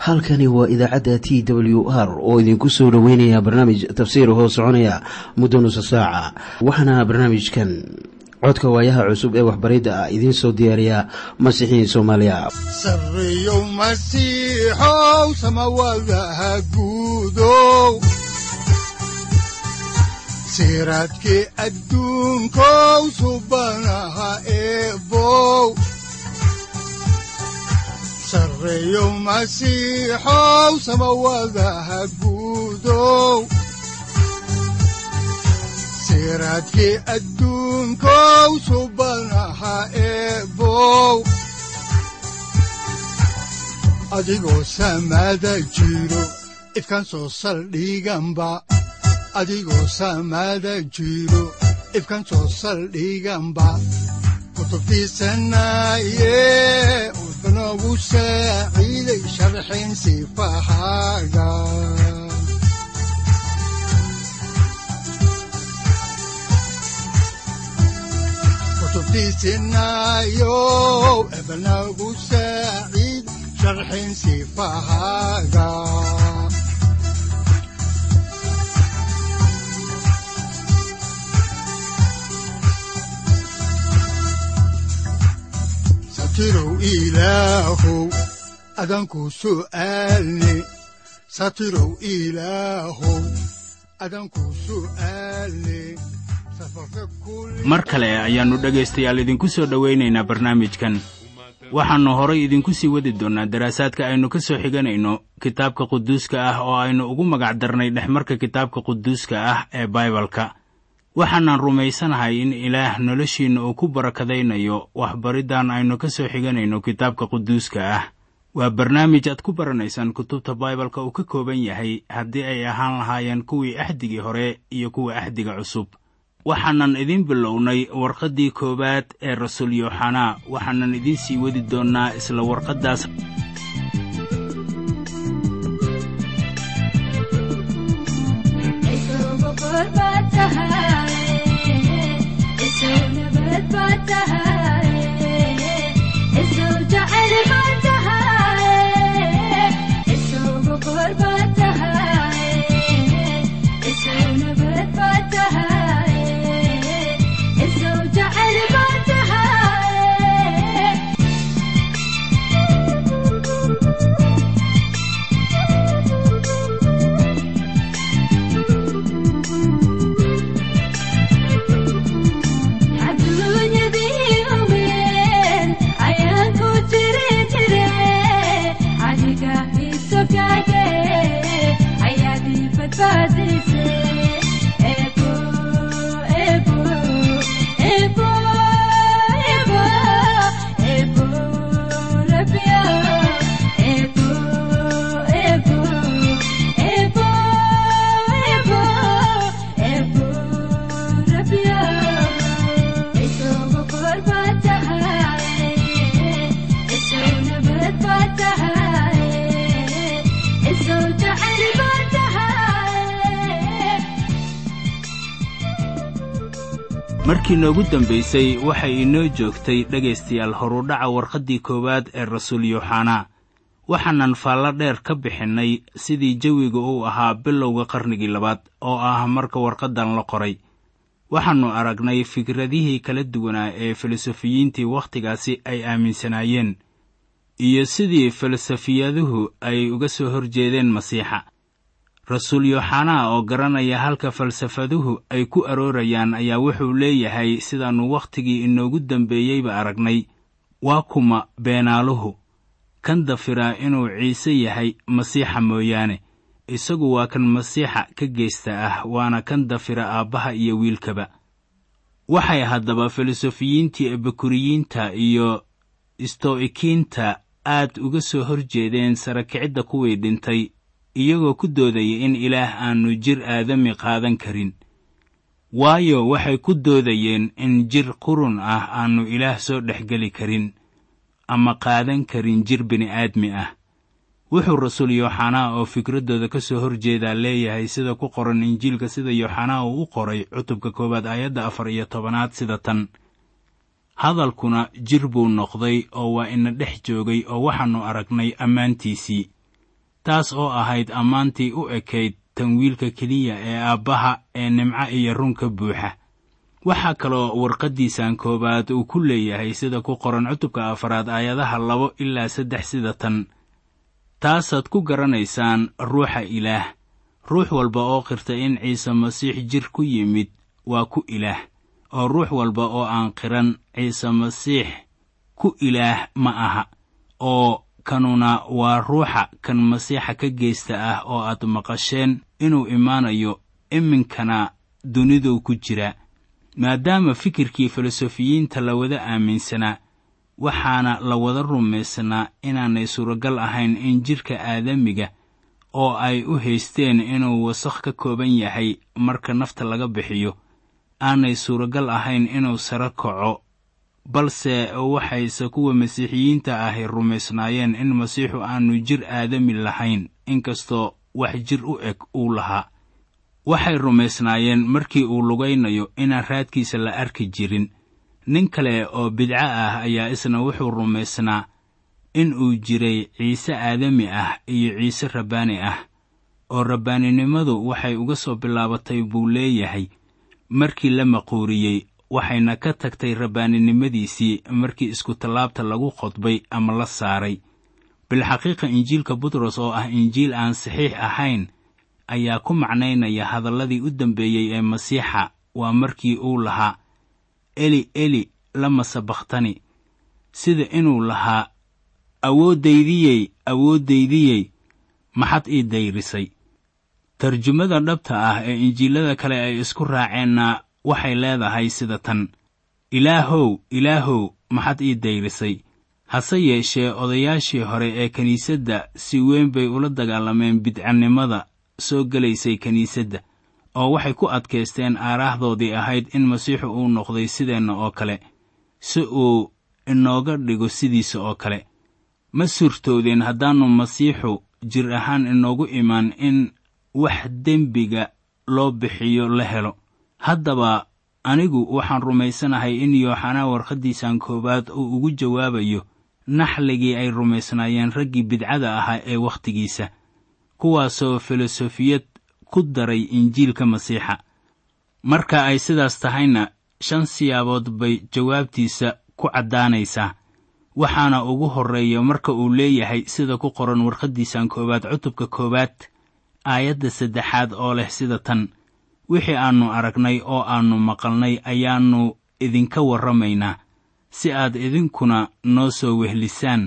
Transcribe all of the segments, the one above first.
halkani waa idaacadda t w r oo idinku soo dhoweynaya barnaamij tafsiir hoo soconaya muddo nusa saaca waxaana barnaamijkan codka waayaha cusub ee waxbaridda ah idiin soo diyaariya masiixiin soomaaliya sareyow masiixow samawadaha guudow siraadkii adduunkow subanaha eebow sareyow masiixow samawadaha guudow siraadkii adduunkow subanaha eebow adigoo samaada jiro ifkaan soo saldhiganba adigoo samaada jiro ifkaan soo saldhiganba kutubtiisanaye udbanogu saaciiday sharxin sifahaaga kutubtiisinayo ebanagu saaciid sharxin sifahaaga satirow ilaahow adanku su'aalne satirow ilaahow adanku su'aalne mar kale ayaannu dhegaystayaal idinku soo dhowaynaynaa barnaamijkan waxaannu horay idinku sii wadi doonnaa daraasaadka aynu ka soo xiganayno kitaabka quduuska ah oo aynu ugu magac darnay dhexmarka kitaabka quduuska ah ee baibalka waxaanan rumaysanahay in ilaah noloshiinna uu ku barakadaynayo waxbariddan aynu ka soo xiganayno kitaabka quduuska ah waa barnaamij aad ku baranaysaan kutubta baibalka uu ka kooban yahay haddii ay ahaan lahaayeen kuwii axdigii hore iyo kuwa axdiga cusub waxaanan idiin bilownay warqaddii koowaad ee rasuul yooxanaa waxaanan idiin sii wadi doonnaa isla warqaddaas markii noogu dambaysay waxay inoo joogtay dhegaystayaal horudhaca warqaddii koowaad ee rasuul yooxanaa waxaanan faallo dheer ka bixinnay sidii jawiga uu ahaa bilowga qarnigii labaad oo ah marka warqaddan la qoray waxaannu aragnay fikradihii kala duwanaa ee filosofiyiintii wakhtigaasi ay aaminsanaayeen iyo sidii filosofiyaduhu ay uga soo hor jeedeen masiixa rasuul yooxanaa oo garanaya halka falsafaduhu ay ku aroorayaan ayaa wuxuu leeyahay sidaannu wakhtigii inoogu dambeeyeyba aragnay waa kuma beenaaluhu kan dafiraa inuu ciise yahay masiixa mooyaane isagu waa kan masiixa ka geysta ah waana kan dafira aabbaha iyo wiilkaba waxay haddaba filosofiyiintii ebakuriyiinta iyo isto'ikiinta aad uga soo hor jeedeen sarakicidda kuwii dhintay iyagoo ku doodaya in ilaah aannu jir aadami qaadan karin waayo waxay ku doodayeen in jir qurun ah aannu ilaah soo dhexgeli karin ama qaadan karin jir bini'aadmi ah wuxuu rasuul yooxanaa oo fikraddooda ka soo hor jeedaa leeyahay sida ku qoran injiilka sida yooxanaa uu u qoray cutubka koowaad aayadda afar iyo tobanaad sida tan hadalkuna jir buu noqday oo waa ina dhex joogay oo waxaannu aragnay ammaantiisii taas oo ahayd ammaantii u ekayd tan wiilka keliya ee aabbaha ee nimco iyo runka buuxa waxaa kaloo warqaddiisan koowaad uu ku leeyahay sida ku qoran cutubka afaraad aayadaha labo ilaa saddex sida tan taasaad ku garanaysaan ruuxa ilaah ruux walba oo qirta in ciise masiix jir ku yimid waa ku ilaah oo ruux walba oo aan qiran ciise masiix ku ilaah ma aha oo kanuna waa ruuxa kan masiixa ka geysta ah oo aad maqasheen inuu imaanayo iminkana duniduu ku jira maadaama fikirkii filosofiyiinta la wada aaminsanaa waxaana la wada rumaysnaa inaanay suuragal ahayn in jidhka aadamiga oo ay u haysteen inuu wasakh ka kooban yahay marka nafta laga bixiyo aanay suuragal ahayn inuu sare kaco balse waxayse kuwa masiixiyiinta ahi rumaysnaayeen in masiixu aanu jir aadami lahayn inkastoo wax jir u eg uu lahaa waxay rumaysnaayeen markii uu lugaynayo inaan raadkiisa la arki jirin nin kale oo bidco ah ayaa isna wuxuu rumaysnaa in uu jiray ciise aadami ah iyo ciise rabbaani ah oo rabbaaninimadu waxay uga soo bilaabatay buu leeyahay markii la maquuriyey waxayna ka tagtay rabbaaninimadiisii markii iskutallaabta lagu qodbay ama la saaray bilxaqiiqa injiilka butros oo ah injiil aan saxiix ahayn ayaa ku macnaynaya hadalladii u dambeeyey ee masiixa waa markii uu lahaa eli eli lama sabakhtani sida inuu lahaa awooddaydiyey awooddaydiyey maxad ii dayrisay tarjumada dhabta ah ee injiilada kale ay isku raaceenna waxay leedahay sida tan ilaahow ilaahow maxad ii dayrisay hase yeeshee odayaashii hore ee kiniisadda si weyn bay ula dagaalameen bidcanimada soo gelaysay kiniisadda oo waxay ku adkaysteen aaraahdoodii ahayd in masiixu uu noqday sideenna oo kale si uu inooga dhigo sidiisa oo kale ma suurtoodeen haddaannu masiixu jir ahaan inoogu imaan in wax dembiga loo bixiyo la helo haddaba anigu waxaan rumaysanahay in yooxanaa warqaddiisan koowaad uu ugu jawaabayo naxligii ay rumaysnaayeen raggii bidcada ahaa ee wakhtigiisa kuwaasoo filosofiyad ku daray injiilka masiixa marka ay sidaas tahayna shan siyaabood bay jawaabtiisa ku caddaanaysaa waxaana ugu horreeya marka uu leeyahay sida ku qoran warqaddiisan koowaad cutubka koowaad aayadda saddexaad oo leh sida tan wixii aannu aragnay oo aannu maqalnay ayaannu idinka warramaynaa si aad idinkuna noo soo wehlisaan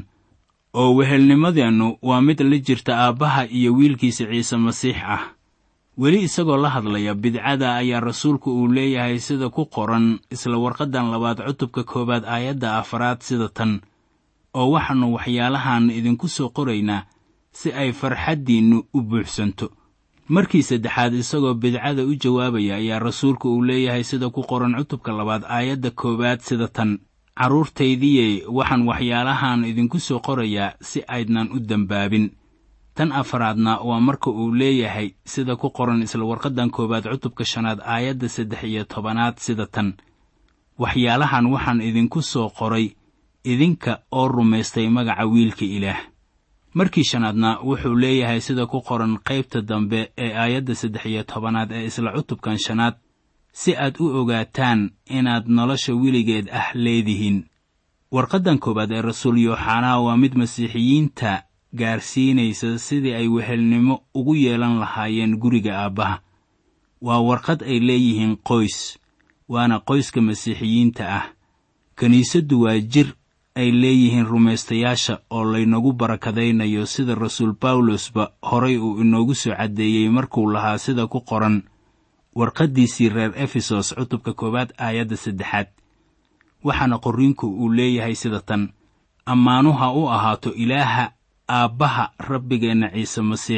oo wehelnimadeennu waa mid la jirta aabbaha iyo wiilkiisa ciise masiix ah weli isagoo la hadlaya bidcada ayaa rasuulku uu leeyahay sida ku qoran isla warqaddan labaad cutubka koowaad aayadda afaraad sida tan oo waxaannu waxyaalahan idinku soo qoraynaa si ay farxaddiinnu u buuxsanto markii saddexaad isagoo bidcada u jawaabaya ayaa rasuulku uu leeyahay sida ku qoran cutubka labaad aayadda koowaad sida tan carruurtaydiyey waxaan waxyaalahan idinku soo qorayaa si aydnan u dembaabin tan afaraadna waa marka uu leeyahay sida ku qoran isla warqaddan koowaad cutubka shanaad aayadda saddex iyo tobanaad sida tan waxyaalahan waxaan idinku soo qoray idinka oo rumaystay magaca wiilka ilaah markii shanaadna wuxuu leeyahay sida ku qoran qaybta dambe ee aayadda saddex iyo tobanaad ee isla cutubkan shanaad si aad u ogaataan inaad nolosha weligeed ah leedihiin warqaddan koowaad ee rasuul yooxanaa waa mid masiixiyiinta gaarsiinaysa sidii ay wehelnimo ugu yeelan lahaayeen guriga aabbaha waa warqad ay leeyihiin qoys waana qoyska masiixiyiinta ah kiniisaddu waa jir ay leeyihiin rumaystayaasha oo laynagu barakadaynayo sida rasuul bawlosba horay uu inoogu soo caddeeyey markuu lahaa sida ku qoran warqaddiisii reer efesos cutubka koowaad aayadda saddexaad waxaana qorriinku uu leeyahay sida tan ammaanuha u ahaato ilaaha aabbaha rabbigeenna ciise masiix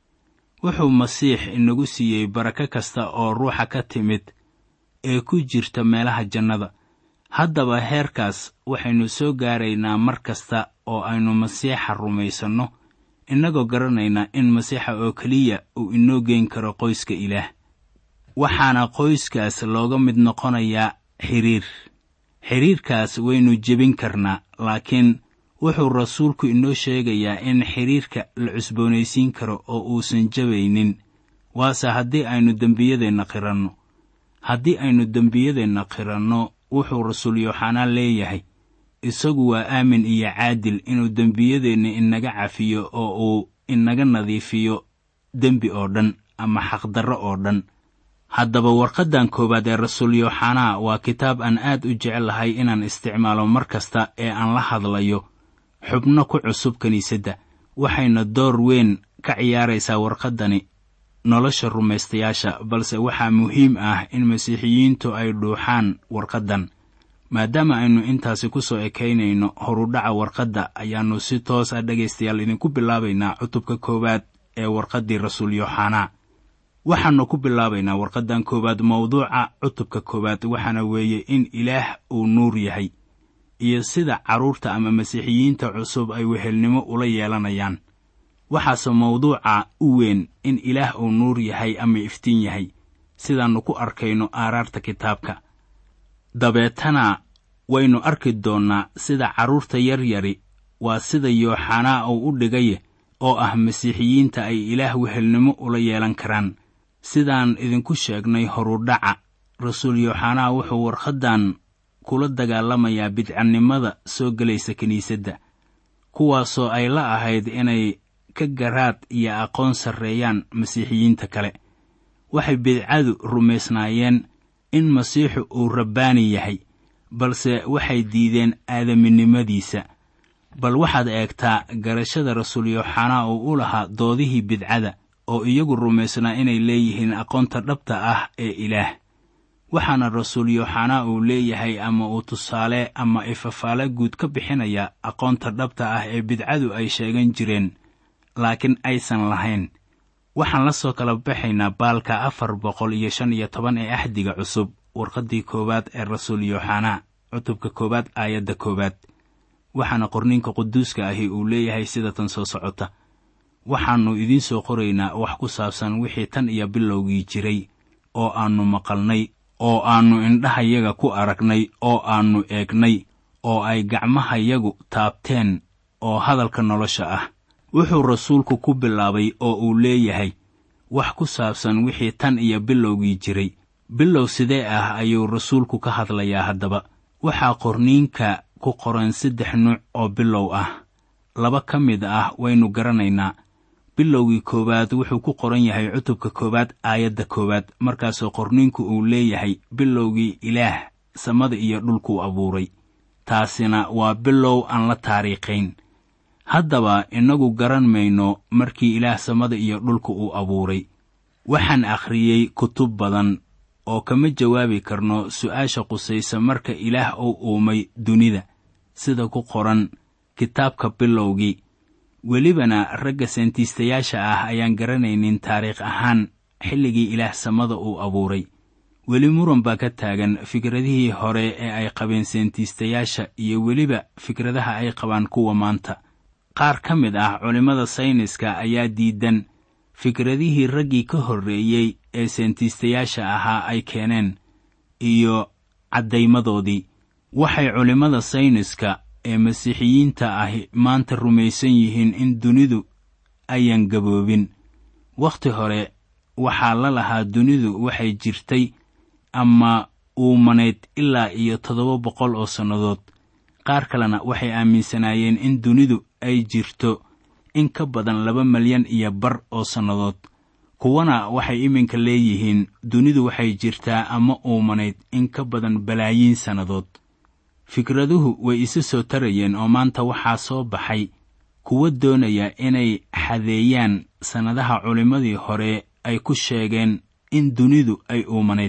wuxuu masiix inagu siiyey barako kasta oo ruuxa ka timid ee ku jirta meelaha jannada haddaba heerkaas waxaynu soo gaaraynaa mar kasta oo aynu masiixa rumaysanno innagoo garanaynaa in masiixa oo keliya uu inoo geyn karo qoyska ilaah waxaana qoyskaas looga mid noqonayaa xidhiir xidhiirkaas waynu jebin karnaa laakiin wuxuu rasuulku inoo sheegayaa in xidhiirka la cusboonaysiin karo oo uusan jabaynin waase haddii aynu dembiyadeenna qiranno haddii aynu dembiyadeenna qiranno wuxuu rasuul yooxanaa leeyahay isagu waa aamin iyo caadil inuu dembiyadeenna inaga cafiyo oo uu inaga nadiifiyo dembi oo dhan ama xaqdarro oo dhan haddaba warqaddan koowaad ee rasuul yooxanaa waa kitaab aan aad u jecelahay inaan isticmaalo mar kasta ee aan la hadlayo xubno ku cusub kiniisadda waxayna door weyn ka ciyaaraysaa warqaddani nolosha rumaystayaasha balse waxaa muhiim ah in masiixiyiintu ay dhuuxaan warqaddan maadaama aynu intaasi ku soo ekaynayno horudhaca warqadda ayaannu si toos ah dhegaystayaal idinku bilaabaynaa cutubka koowaad ee warqaddii rasuul yooxanaa waxaannu ku bilaabaynaa warqaddan koowaad mawduuca cutubka koowaad waxaana weeye in ilaah uu nuur yahay iyo sida carruurta ama masiixiyiinta cusub ay wehelnimo ula yeelanayaan waxaase mawduuca u weyn in ilaah uu nuur yahay ama iftiin yahay sidaannu ku arkayno aaraarta kitaabka dabeetana waynu arki doonnaa sida carruurta yaryari waa sida yooxanaa uu u dhigaye oo ah masiixiyiinta ay ilaah wehelnimo ula yeelan karaan sidaan idinku sheegnay horudhaca rasuul yooxanaa wuxuu warqaddan kula dagaalamayaa bidcannimada soo gelaysa kiniisadda kuwaasoo ay la ahayd inay ka garaad iyo aqoon sarreeyaan masiixiyiinta kale waxay bidcadu rumaysnaayeen in masiixu uu rabbaani yahay balse waxay diideen aadaminimadiisa bal waxaad eegtaa garashada rasuul yooxanaa uu u lahaa doodihii bidcada oo iyagu rumaysnaa inay leeyihiin aqoonta dhabta ah ee ilaah waxaana rasuul yooxanaa uu leeyahay ama uu tusaale ama ifafaale guud ka bixinaya aqoonta dhabta ah ee bidcadu ay sheegan jireen laakiin aysan lahayn waxaan la soo kala baxaynaa baalka afar boqol iyo shan iyo toban ee axdiga cusub warqaddii koowaad ee rasuul yooxanaa cutubka koowaad aayadda koowaad waxaana qorniinka quduuska ahi uu leeyahay sida tan soo socota waxaannu idiin soo qoraynaa wax ku saabsan wixii tan iyo bilowgii jiray oo aannu maqalnay oo aannu indhahayaga ku aragnay oo aannu eegnay oo ay gacmahayagu taabteen oo hadalka nolosha ah wuxuu rasuulku ku bilaabay oo uu leeyahay wax ku saabsan wixii tan iyo bilowgii jiray bilow sidee ah ayuu rasuulku ka hadlayaa haddaba waxaa qorniinka ku qoran saddex nuuc oo bilow ah laba ka mid ah waynu garanaynaa bilowgii koowaad wuxuu ku qoran yahay cutubka koowaad aayadda koowaad markaasoo qorniinku uu leeyahay bilowgii ilaah samada iyo dhulkuu abuuray taasina waa bilow aan la taariikhayn haddaba innagu garan mayno markii ilaah samada iyo dhulka uu abuuray waxaan akhriyey kutub badan oo kama jawaabi karno su'aasha qusaysa marka ilaah uu uumay dunida sida ku qoran kitaabka bilowgii welibana ragga seentiistayaasha ah ayaan garanaynin taariikh ahaan xilligii ilaah samada uu abuuray weli muran baa ka taagan fikradihii hore ee ay qabeen seentiistayaasha iyo weliba fikradaha ay qabaan kuwa maanta qaar ka mid ah culimmada sayniska ayaa diidan fikradihii raggii ka horreeyey ee seentiistayaasha ahaa ay keeneen iyo caddaymadoodii waxay culimmada sayniska ee masiixiyiinta ahi maanta rumaysan yihiin in dunidu ayan gaboobin wakhti hore waxaa la lahaa dunidu waxay jirtay ama uumanayd ilaa iyo toddoba boqol oo sannadood qaar kalena waxay aaminsanaayeen in dunidu ay jirto in ka badan laba malyan iyo bar oo sannadood kuwana waxay iminka leeyihiin dunidu waxay jirtaa ama uumanayd in ka badan balaayiin sannadood fikraduhu way isa soo tarayeen oo maanta waxaa soo baxay kuwa doonaya inay xadeeyaan sannadaha culimmadii hore ay ku sheegeen in dunidu ay uumanayd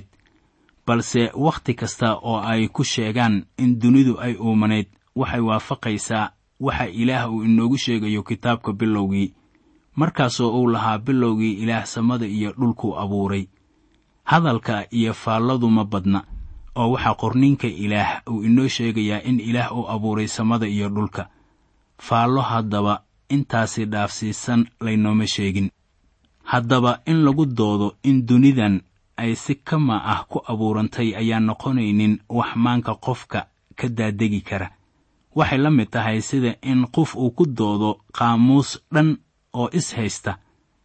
balse wakhti kasta oo ay ku sheegaan in dunidu ay uumanayd waxay waafaqaysaa waxa ilaah uu inoogu sheegayo kitaabka bilowgii markaasoo uu lahaa bilowgii ilaah samada iyo dhulkuu abuuray hadalka iyo faalladu ma badna oo waxaa qorniinka ilaah uu inoo sheegayaa in ilaah uu abuuray samada iyo dhulka faallo haddaba intaasi dhaafsiisan laynooma sheegin haddaba in lagu doodo in dunidan ay si kama ah ku abuurantay ayaan noqonaynin wax maanka qofka ka daadegi kara waxay la mid tahay sida in qof uu ku doodo qaamuus dhan oo is haysta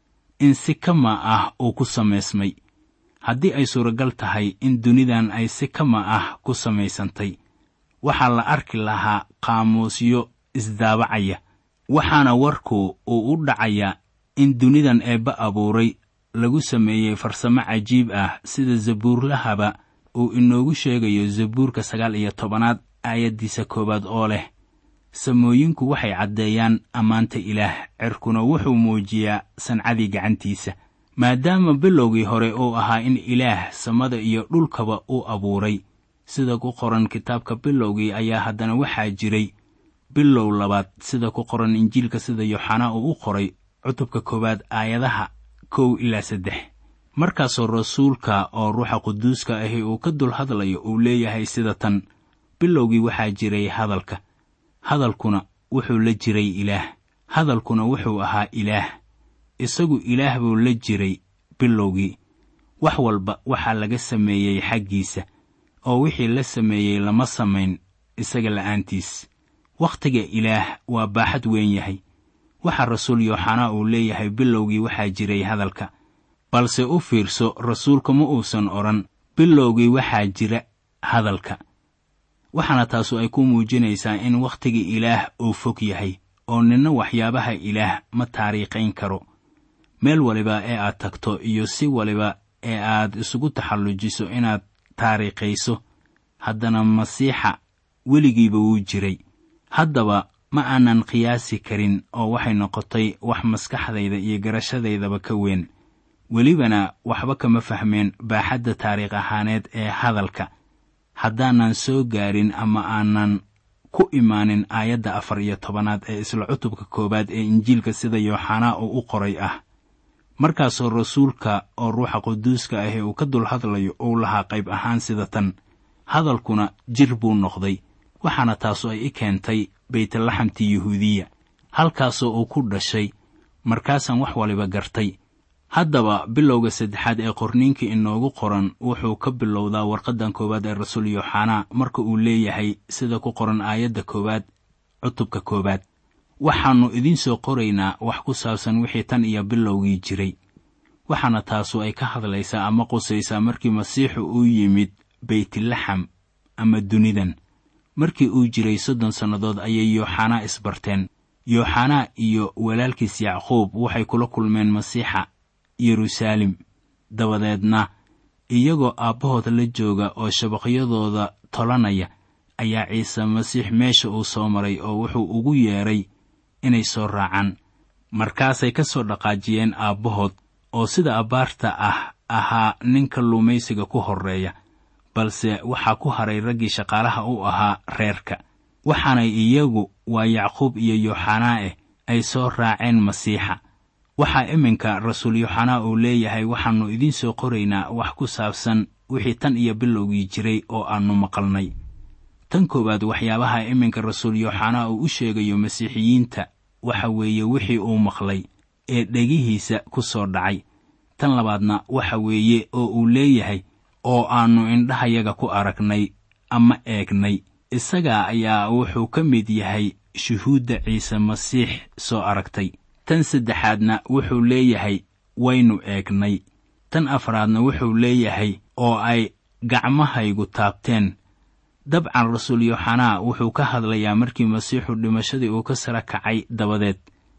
in si kama ah uu ku samaysmay haddii ay suuragal tahay in dunidan ay si kama ah ku samaysantay waxaa la arki lahaa qaamuusyo isdaabacaya waxaana warku uu u dhacayaa in dunidan eebba abuuray lagu sameeyey farsamo cajiib ah sida zabuurlahaba uu inoogu sheegayo zabuurka sagaal iyo tobanaad aayaddiisa koowaad oo leh samooyinku waxay caddeeyaan ammaanta ilaah cirkuna wuxuu muujiyaa sancadii gacantiisa maadaama bilowgii hore uu ahaa in ilaah samada iyo dhulkaba uu abuuray sida ku qoran kitaabka bilowgii ayaa haddana waxaa jiray bilow labaad sida ku qoran injiilka sida yooxanaa uu u qoray cutubka koowaad aayadaha kow ilaa saddex markaasoo rasuulka oo ruuxa quduuska ahi uu ka dul hadlayo uu leeyahay sida tan bilowgii waxaa jiray hadalka hadalkuna wuxuu la jiray ilaah hadalkuna wuxuu ahaa ilaah isagu ilaah buu la jiray bilowgii wax walba waxaa laga sameeyey xaggiisa oo wixii la sameeyey lama samayn isaga la'aantiis wakhtiga ilaah waa baaxad weyn yahay waxaa rasuul yooxanaa uu leeyahay bilowgii waxaa jiray hadalka balse u fiirso rasuulku ma uusan odhan bilowgii waxaa jira hadalka waxaana taasu ay ku muujinaysaa in wakhtiga ilaah uu fog yahay oo ninna waxyaabaha ilaah ma taariikhayn karo meel waliba ee aad tagto iyo si waliba ee aad isugu taxallujiso inaad taariikhayso haddana masiixa weligiiba wuu jiray haddaba ma aanan qiyaasi karin oo waxay noqotay wax maskaxdayda iyo garashadaydaba ka weyn welibana waxba kama fahmeen baaxadda taariikh ahaaneed ee hadalka haddaanan soo gaarin ama aanan ku imaanin aayadda afar iyo tobanaad ee isla cutubka koowaad ee injiilka sida yooxanaa uu u qoray ah markaasoo rasuulka oo ruuxa quduuska ahi uu ka dul hadlayo uu lahaa qayb ahaan sida tan hadalkuna jir buu noqday waxaana taasu ay i keentay baytlaxamtii yuhuudiya halkaasoo uu ku dhashay markaasaan wax waliba gartay haddaba bilowga saddexaad ee qorniinka inoogu qoran wuxuu ka bilowdaa warqaddan koowaad ee rasuul yooxanaa marka uu leeyahay sida ku qoran aayadda koowaad cutubka koowaad waxaannu idiin soo qoraynaa wax ku saabsan wixii tan iyo bilowgii jiray waxaana taasu ay ka hadlaysaa ama qusaysaa markii masiixu uu yimid beytlaxam ama dunidan markii uu jiray soddon sannadood ayay yooxanaa isbarteen yooxanaa iyo walaalkiis yacquub waxay kula kulmeen masiixa yeruusaalem dabadeedna iyagoo aabbahood la jooga oo shabaqyadooda tolanaya ayaa ciise masiix meesha uu soo maray oo wuxuu ugu yeedhay inay soo raacaan markaasay ka soo dhaqaajiyeen aabbahood oo sida abbaarta ah ahaa ninka luumaysiga ku horreeya balse waxaa ku haray raggii shaqaalaha u ahaa reerka waxaanay iyagu waa yacquub iyo yooxanaa eh ay soo raaceen masiixa waxaa iminka rasuul yooxanaa uu leeyahay waxaannu idiin soo qoraynaa wax ku saabsan wixii tan iyo bilowgii jiray oo aannu maqalnay tan koowaad waxyaabaha iminka rasuul yooxanaa uu u sheegayo masiixiyiinta waxa weeye wixii uu maqlay ee dhegihiisa ku soo dhacay tan labaadna waxa weeye oo uu leeyahay oo aannu indhahayaga ku aragnay ama eegnay isaga ayaa wuxuu ka mid yahay shuhuudda ciise masiix soo aragtay tan saddexaadna wuxuu leeyahay waynu eegnay tan afraadna wuxuu leeyahay oo ay gacmahaygu taabteen dabcan rasuul yooxanaa wuxuu ka hadlayaa markii masiixu dhimashadii uu ka sara kacay dabadeed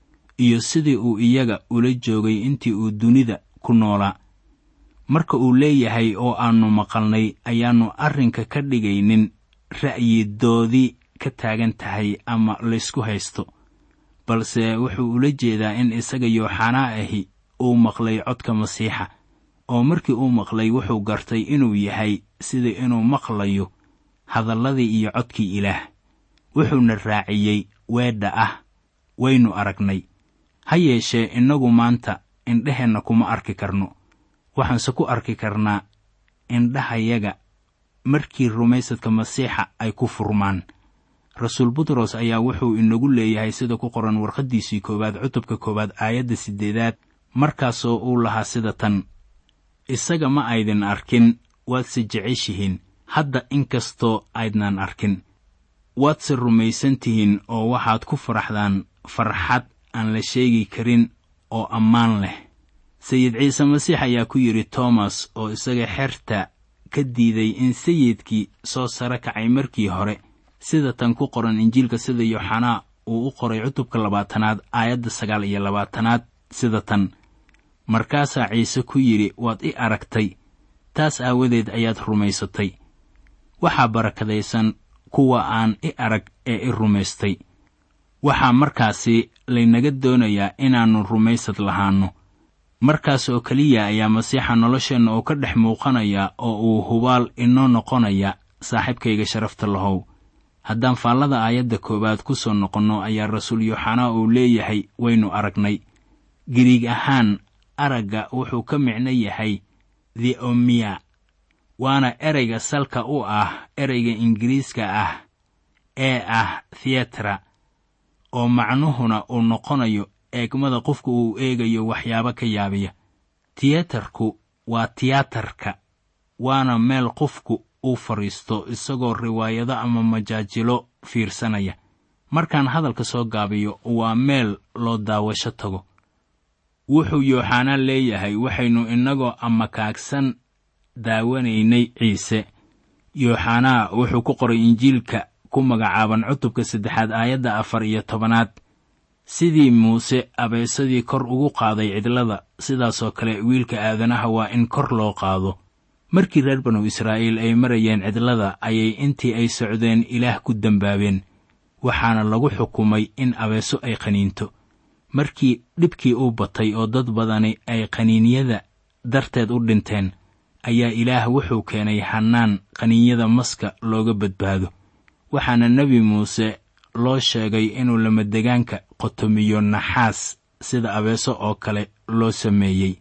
iyo sidii uu iyaga ula joogay intii uu dunida ku noolaa marka uu leeyahay oo aannu maqalnay ayaannu arrinka ka dhigaynin ra'yidoodii ka taagan tahay ama laysku haysto balse wuxuu ula jeedaa in isaga yooxanaa ahi uu maqlay codka masiixa oo markii uu maqlay wuxuu gartay inuu yahay sida inuu maqlayo hadalladii iyo codkii ilaah wuxuuna raaciyey weedha ah waynu aragnay ha yeeshee innagu maanta indheheenna kuma arki karno waxaanse ku arki karnaa indhahayaga markii rumaysadka masiixa ay ku furmaan rasuul butros ayaa wuxuu inagu leeyahay sida ku qoran warqaddiisii koowaad cutubka koowaad aayadda siddeedaad markaasoo uu lahaa sida tan isaga ma aydin arkin waadse jeceshihiin hadda inkastoo aydnan arkin waadse rumaysan tihiin oo waxaad ku faraxdaan farxad aan la sheegi karin oo ammaan leh sayid ciise masiix ayaa ku yidhi toomas oo isaga xerta ka diiday in sayidkii soo sare kacay markii hore sida tan ku qoran injiilka sida yooxanaa uu u qoray cutubka labaatanaad aayadda sagaal iyo labaatanaad sida tan markaasaa ciise ku yidhi waad i aragtay taas aawadeed ayaad rumaysatay waxaa barakadaysan kuwa aan i arag ee i rumaystay waxaa markaasi laynaga doonayaa inaannu rumaysad lahaanno markaas oo keliya ayaa masiixa nolosheenna uu ka dhex muuqanaya oo uu hubaal inoo noqonaya saaxiibkayga sharafta lahow haddaan faallada aayadda koowaad ku soo noqonno ayaa rasuul yooxanaa uu leeyahay waynu aragnay giriig ahaan aragga wuxuu ka micno yahay theomiya waana ereyga salka u ah ereyga ingiriiska ah ee ah theatra oo macnuhuna uu noqonayo eegmada qofka uu eegayo waxyaabo ka yaabiya tiyatarku waa tiyaatarka waana meel qofku uu fadhiisto isagoo riwaayado ama majaajilo fiirsanaya markaan hadalka soo gaabiyo waa meel loo daawasho tago wuxuu yooxanaa leeyahay waxaynu innagoo amakaagsan daawanaynay ciise yooxanaa wuxuu ku qoray injiilka ku magacaaban cutubka saddexaad aayadda afar iyo tobanaad sidii muuse abeesadii kor ugu qaaday cidlada sidaasoo kale wiilka aadanaha waa in kor loo qaado markii reer banu israa'iil ay marayeen cidlada ayay intii ay socdeen ilaah ku dembaabeen waxaana lagu xukumay in abeeso ay qaniinto markii dhibkii uu batay oo dad badani ay qaniinyada darteed u dhinteen ayaa ilaah wuxuu keenay hannaan qaniinyada maska looga badbaado waxaana nebi muuse loo sheegay inuu lamadegaanka qotomiyo naxaas sida abeeso oo kale loo sameeyey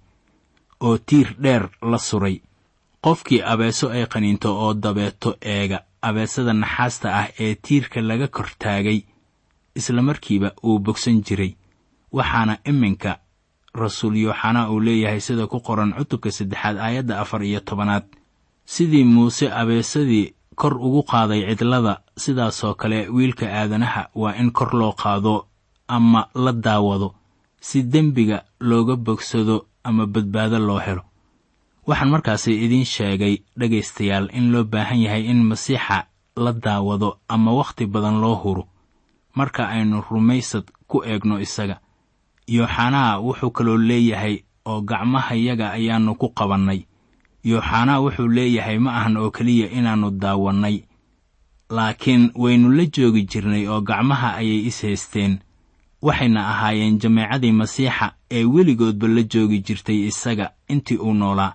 oo tiir dheer la suray qofkii abeeso ay qaniinto oo dabeeto eega abeesada naxaasta ah ee tiirka laga kor taagay isla markiiba uu bogsan jiray waxaana iminka rasuul yooxanaa uu leeyahay sida ku qoran cutubka saddexaad aayadda afar iyo tobanaad sidii muuse abeesadii kor ugu qaaday cidlada sidaasoo kale wiilka aadanaha waa in kor loo qaado ama la daawado si dembiga looga bogsado ama badbaado loo helo waxaan markaasi idiin sheegay dhegaystayaal in loo baahan yahay in masiixa la daawado ama wakhti badan loo huro marka aynu rumaysad ku eegno isaga yooxanaa wuxuu kaloo leeyahay oo gacmahayaga ayaannu ku qabannay yooxanaa wuxuu leeyahay ma ahan oo keliya inaannu daawannay laakiin waynu la joogi jirnay oo gacmaha ayay is haysteen waxayna ahaayeen jameecadii masiixa ee weligoodba la joogi jirtay isaga intii uu noolaa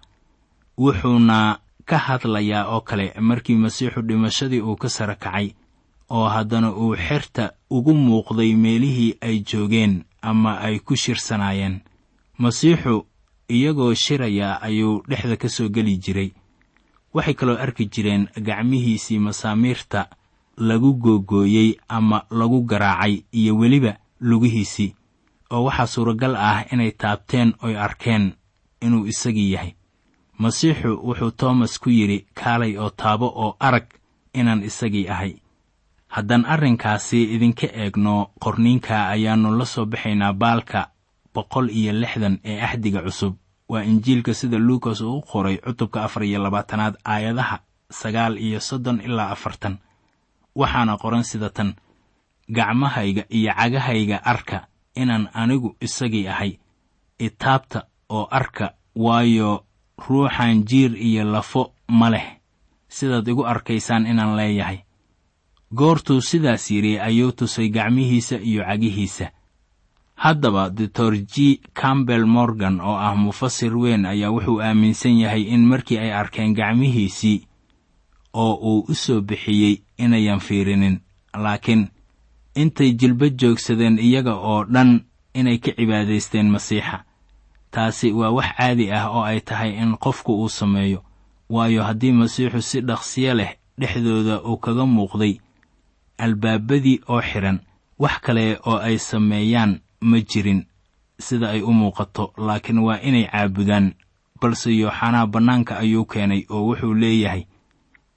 wuxuuna ka hadlayaa oo kale markii masiixu dhimashadii uu ka sara kacay oo haddana uu xerta ugu muuqday meelihii ay joogeen ama ay ku shirsanaayeen masiixu iyagoo shiraya ayuu dhexda ka soo geli jiray waxay kaloo arki jireen gacmihiisii masaamiirta lagu googooyey ama lagu garaacay iyo weliba lugihiisii oo waxaa suuragal ah inay taabteen oy arkeen inuu isagii yahay masiixu wuxuu toomas ku yidhi kaalay oo taabo oo arag inaan isagii ahay haddaan arrinkaasi idinka eegno qorniinka ayaannu la soo baxaynaa baalka boqol iyo lixdan ee axdiga cusub waa injiilka sida luukas uu u qoray cutubka afar iyo labaatanaad aayadaha sagaal iyo soddon ilaa afartan waxaana qoran sida tan gacmahayga iyo cagahayga arka inaan anigu isagii ahay itaabta oo arka waayo ruuxan jiir iyo lafo ma leh sidaad igu arkaysaan inaan leeyahay goortuu sidaas yidhi ayuu tusay gacmihiisa iyo cagihiisa haddaba doctor g campbell morgan oo ah mufasir weyn ayaa wuxuu aaminsan yahay in markii ay arkeen gacmihiisii oo uu u soo bixiyey inayan fiirinin laakiin intay jilba joogsadeen iyaga oo dhan inay ka cibaadaysteen masiixa taasi waa wax caadi ah oo ay tahay in qofku uu sameeyo waayo haddii masiixu si dhaqsiyo leh dhexdooda uu kaga muuqday albaabadii oo xidhan wax kale oo ay sameeyaan ma jirin sida ay u muuqato laakiin waa inay caabudaan balse yooxanaa bannaanka ayuu keenay oo wuxuu leeyahay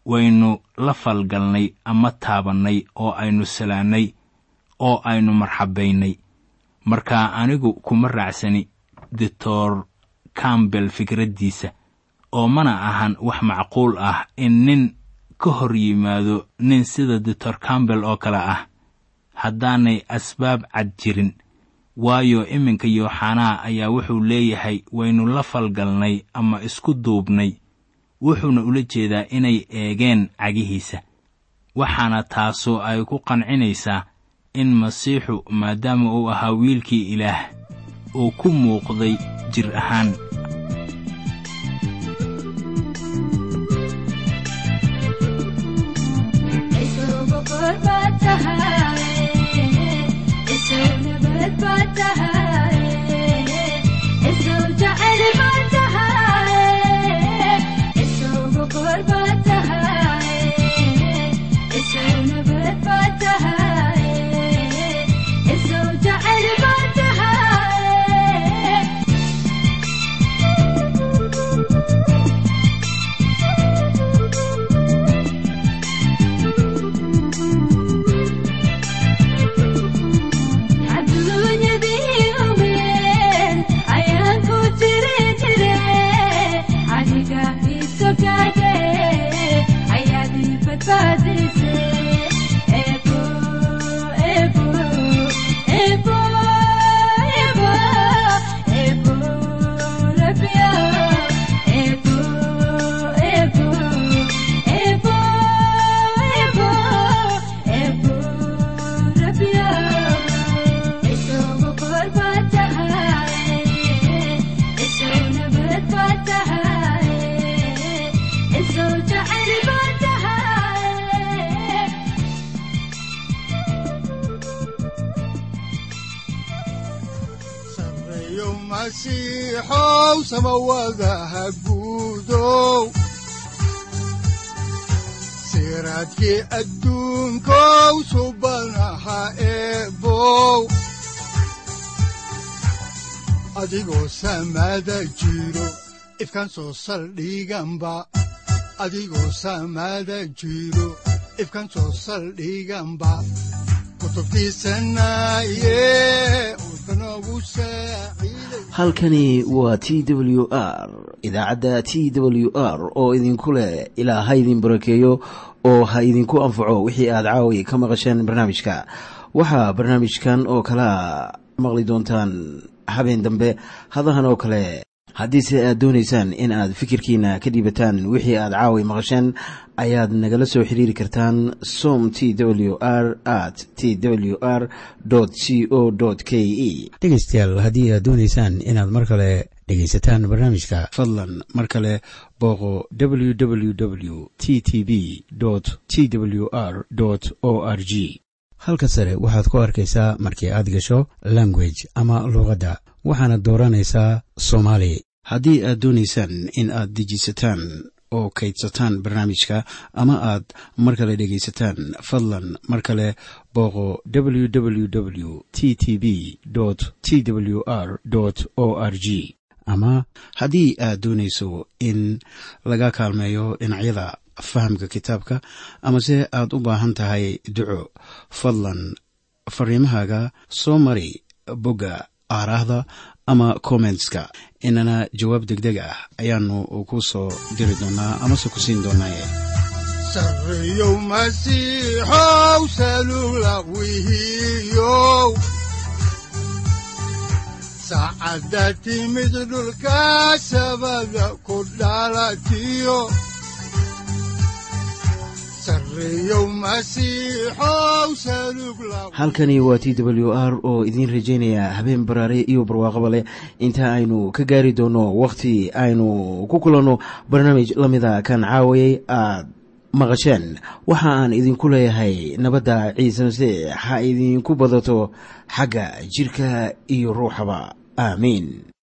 waynu la falgalnay ama taabannay oo aynu salaannay oo aynu marxabaynay marka anigu kuma raacsani doctor campbell fikraddiisa oo mana ahan wax macquul ah in nin ka hor yimaado nin sida doctor campbell oo kale ah haddaanay asbaab cad jirin waayo iminka yooxanaa ayaa wuxuu leeyahay waynu la falgalnay ama isku duubnay wuxuuna ula jeedaa inay eegeen cagihiisa waxaana taasu ay ku qancinaysaa in masiixu maadaama uu ahaa wiilkii ilaah uu ku muuqday jir ahaan masiixow samawadaha guudow siraadkii adduunkow subanaha eebow adigoo samada jiro ifkan soo saldhiganba adigoo samada jiro ifkan soo saldhiganba halkani waa t w r idaacadda t w r oo idinku leh ilaa ha idin barakeeyo oo ha idinku anfaco wixii aad caawi ka maqasheen barnaamijka waxaa barnaamijkan oo kalaa maqli doontaan habeen dambe hadahan oo kale haddiise aad doonaysaan in aad fikirkiina ka dhiibataan wixii aad caawi maqasheen ayaad nagala soo xiriiri kartaan som t w r at t w r c o k e dhegaystayaal haddii aad doonaysaan inaad mar kale dhegaysataan barnaamijka fadlan mar kale booqo w w w t t b t w r o r g halka sare waxaad ku arkaysaa markii aad gasho language ama luuqadda waxaana dooranaysaa soomaali haddii aad doonaysaan in aad dejisataan oo kaydsataan barnaamijka ama aad mar kale dhegaysataan fadlan mar kale booqo w w w t t b t w r o r g ama haddii aad doonayso in laga kaalmeeyo dhinacyada fahamka kitaabka amase aad u baahan tahay duco fadlan fariimahaaga soo mari bogga aaraahda ama kommentska inana jawaab degdeg ah ayaanu ku soo diri doonaa amase ku siin doonaaye sareyow masiixow salula wihiyow saacadda timid dhulka sabada ku dhalatiyo halkani waa t w r oo idiin rajaynaya habeen baraare iyo barwaaqaba leh inta aynu ka gaari doono wakhti aynu ku kulanno barnaamij la mida kan caawayay aad maqasheen waxa aan idinku leeyahay nabadda ciise masiix ha idinku badato xagga jidhka iyo ruuxaba aamiin